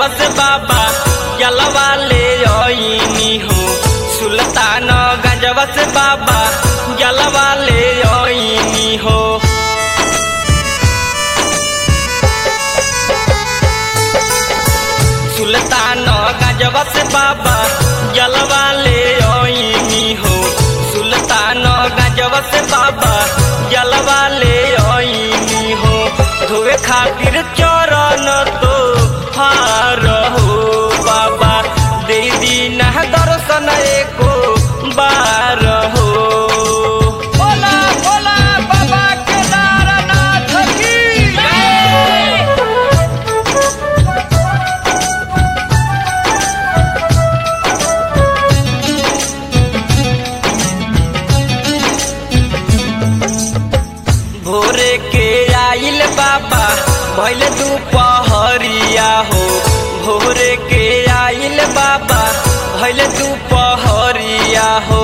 गजवा से बाबा जलवा ले आईनी हो सुल्तान गजवा से बाबा जलवा ले आईनी हो सुल्तान गजवा से बाबा जलवा ले आईनी हो सुल्तान गजवा से बाबा जलवा ले आईनी हो धोए खातिर चरण तो हार हो बाबा दे दीन दर्शन एको बार हो बोला बोला बाबा केदारनाथ की भोरे के आइल बाबा भैल दुपहरिया हो भोरे के आइल बाबा भैल दुपहरिया हो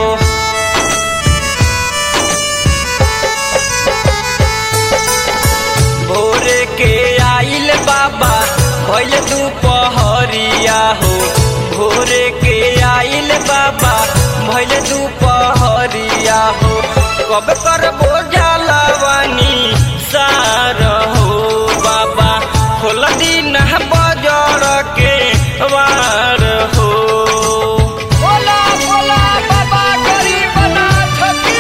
भोरे के आइल बाबा भैल दुपहरिया हो भोरे के आइल बाबा भैल दुपहरिया हो कब कर बोझलवानी सार हो बाबा खोल दिन बजर के वार हो बोला बोला बाबा गरीबनाथ की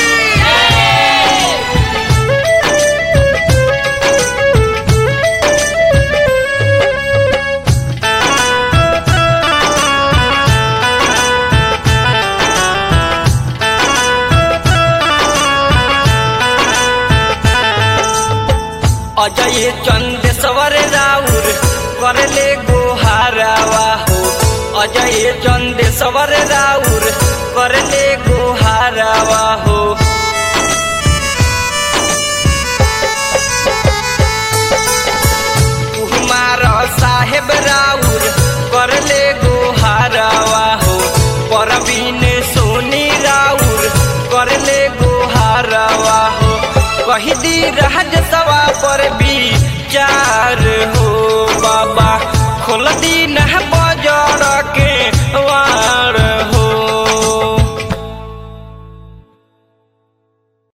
अजय चंदेश्वर राउर करले गोहारावा हो अजय चंदेश्वर राउर करले गोहारावा हो कुमार साहेब राउर करले गोहारावा हो परवीन सोनी राउर करले गोहारावा हो कही दी राज सवा पर भी चार हो बाबा खोल दी